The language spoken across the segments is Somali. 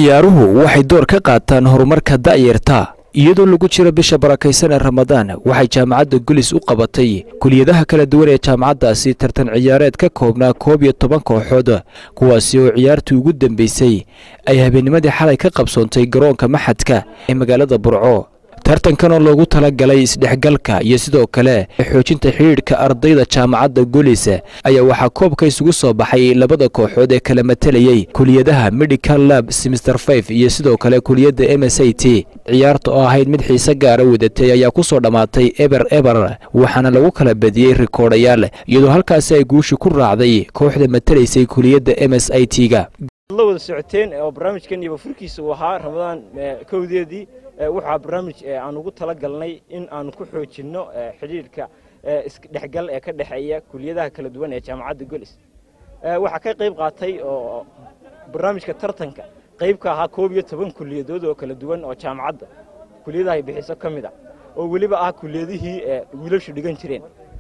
ciyaaruhu waxay door ka qaataan horumarka da'yarta iyadoo lagu jiro bisha barakaysan ee ramadaan waxay jaamacadda gulis u qabatay kuliyadaha kala duwan ee jaamacaddaasi tartan ciyaareed ka koobnaa koob iyo toban kooxood kuwaasi oo ciyaartii ugu dambeysay ay habeennimadii xalay ka qabsoontay garoonka maxadka ee magaalada burco tartankan oo loogu talagalay isdhexgalka iyo sidoo kale xoojinta xidhiidhka ardayda jaamacadda gulis ayaa waxaa koobka isugu soo baxay labada kooxood ee kala matalayey kuliyadaha medical lab semister five iyo sidoo kale kuliyadda m s a t ciyaarta oo ahayd mid xiise gaara wadatay ayaa ku soo dhammaatay eber eber waxaana lagu kala badiyey rikoodhayaal iyadoo halkaasi ay guusha ku raacday kooxda matalaysay kuliyadda m s i t ga la wada socoteen oo barnaamijkan iyo furkiisa uu ahaa ramadaan kowdeedii waxaa barnaamij aan ugu tala galnay in aan ku xoojinno xidhiidhka isdhexgal ee ka dhexeeya kuliyadaha kala duwan ee jaamacadda golis waxaa ka qayb qaatay oo barnaamijka tartanka qayb ka ahaa koob iyo toban kuliyadood oo kala duwan oo jaamacadda kuliyadahay bixiso ka mid a oo weliba ah kuliyadihii wiilashu dhigan jireen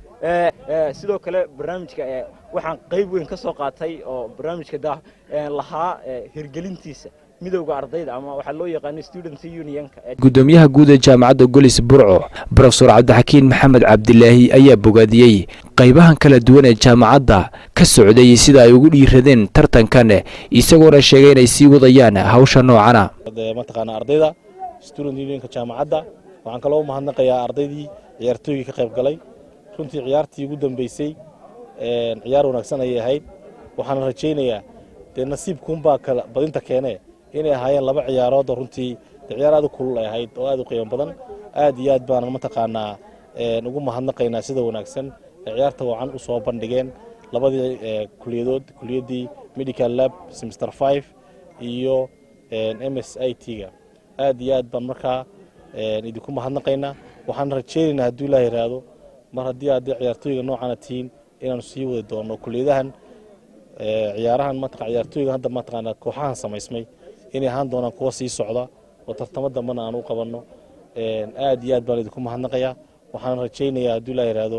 sidoo kale barnaamijka waxaan qayb weyn ka soo qaatay oo barnaamijka lahaa hirgelintiisa midowga ardayda ama waxaa loo yaqaano student unionka gudoomiyaha guud ee jaamacadda golis burco brofesor cabdixakiin maxamed cabdilaahi ayaa bogaadiyey qaybahan kala duwan ee jaamacadda ka socday sida ay ugu dhiiradeen tartankan isagoona sheegay inay sii wadayaan hawsha noocana mataqaana ardayda student unionka jaamacadda waxaan kaloo mahadnaqayaa ardaydii ciyaartooygii ka qayb galay runtii ciyaartii ugu dambeysay ciyaar wanaagsan ayay ahayd waxaana rajaynayaa dee nasiibkuunbaa kala badinta keene inay ahaayeen laba ciyaarood oo runtii ciyaar aad u kulul ay ahayd oo aad u qiimo badan aad iyo aad baanan mataqaanaa ugu mahadnaqaynaa sida wanaagsan ee ciyaarta wacan u soo bandhigeen labadii kuliyadood kuliyaddii medical lab semester five iyo m s i t ga aad iyo aad baan markaa idinku mahadnaqaynaa waxaan rajaynaynaa hadduu ilaah yidhaahdo mar haddii aad ciyaartooyga noocana tihiin inaanu sii wadi doono kuliyadahan ciyaarahan mataqaa ciyaartooyga hadda mataqaanaa kooxahan samaysmay inay ahaan doonaan kuwa sii socda oo tartamo dambana aan u qabanno aad iyo aad baan idinku mahadnaqayaa waxaan rajaynayaa hadduu ilaa yidhaahdo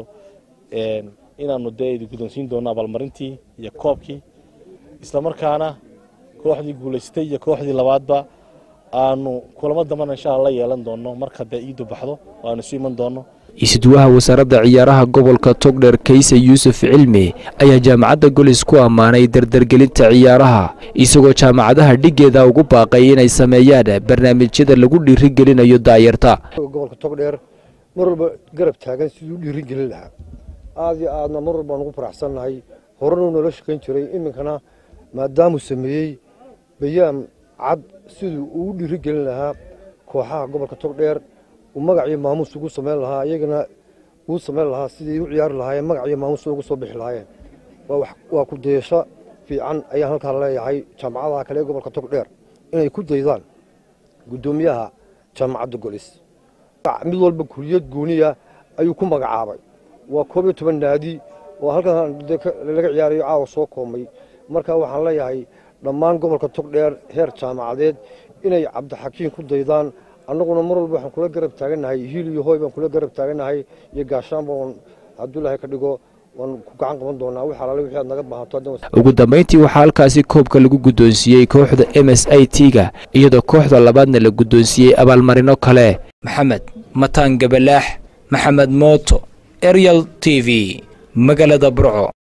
inaanu dee idin guddoonsiin doono abaalmarintii iyo koobkii islamarkaana kooxdii guulaystay iyo kooxdii labaadba aanu kulamo dambana insha alla la yeelan doono marka dee iidu baxdo oo aanu isu iman doono isuduwaha wasaaradda ciyaaraha gobolka togdher kayse yuusuf cilmi ayaa jaamacadda golis ku ammaanay dardargelinta ciyaaraha isagoo jaamacadaha dhiggeeda ugu baaqay inay sameeyaan barnaamijyada lagu dhiirigelinayo daayarta gobolka togdheer mar walba garab taagan siduu dhiirigelin lahaa aad iyo aadna mar walbaan ugu faraxsannahay horanuu noola shaqayn jiray iminkana maadaamuu sameeyey bayaan cad siduu ugu dhiirigelin lahaa kooxaha gobolka togdheer magac iyo maamuus ugu samayn lahaa iyagana uu samayn lahaa sidii u ciyaari lahaayeen magac iyo maamuus ugu soo bixi lahaayeen waa ku dayasho fiican ayaan halkaa leeyahay jaamacadaha kale ee gobolka togdheer inay ku daydaan guddoomiyaha jaamacadda golis mid walba kuliyad gooniya ayuu ku magacaabay waa koob iyo toban naadi oo halkan laga ciyaarayo caawa soo koomay marka waxaan leeyahay dhammaan gobolka togdheer heer jaamacadeed inay cabdixakiin ku daydaan annaguna mar walba waxaan kula garab taagannahay hiil iyo hooy baan kula garab taagannahay iyo gaashaanba oon hadduu ilaahay ka dhigo waan ku gacan qaban doonaa wix alaale wixii aad naga baahato ugu dambayntii waxaa halkaasi koobka lagu guddoonsiiyey kooxda m s i t ga iyadoo kooxda labaadna la guddoonsiiyey abaalmarino kale maxamed mataan gabalaax maxamed mooto eryal t v magaalada burco